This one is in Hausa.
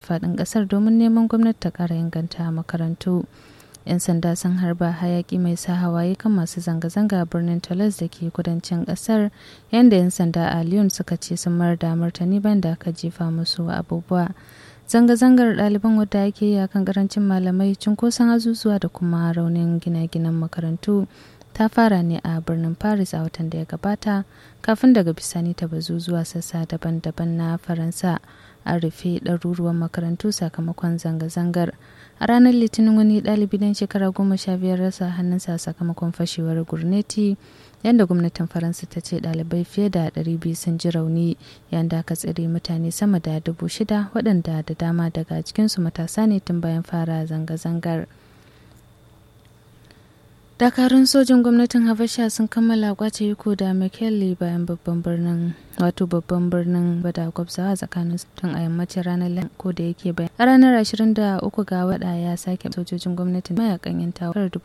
faɗin ƙasar domin neman gwamnati ta ƙara inganta makarantu 'yan sanda sun harba hayaki mai sa hawaye kan masu zanga-zanga a birnin Toulouse da ke kudancin ƙasar yadda 'yan sanda a Lyon suka ce sun mayar da martani bayan da aka jefa musu abubuwa zanga-zangar ɗaliban wadda ake yi akan karancin malamai cunkoson azuzuwa da kuma raunin gine-ginen makarantu ta fara ne a birnin paris a watan da ya gabata kafin daga bisani ta bazu zuwa sassa daban-daban na faransa an rufe ɗaruruwan makarantu sakamakon zanga-zangar a ranar litinin wani ɗalibi dan shekara goma sha biyar rasa hannunsa sakamakon fashewar gurneti yadda gwamnatin faransa ta ce ɗalibai fiye da 200 sun ji rauni yadda aka tsire mutane sama da dubu shida waɗanda da dama daga cikinsu matasa ne tun bayan fara zanga-zangar dakarun sojin gwamnatin habasha sun kammala kwace iko da mckinley bayan babban birnin wato babban birnin bada gwabzawa tsakanin tun a yammacin ranar ko da yake bayan a ranar 23 ga wada ya sake sojojin gwamnatin mayakan yan tawarar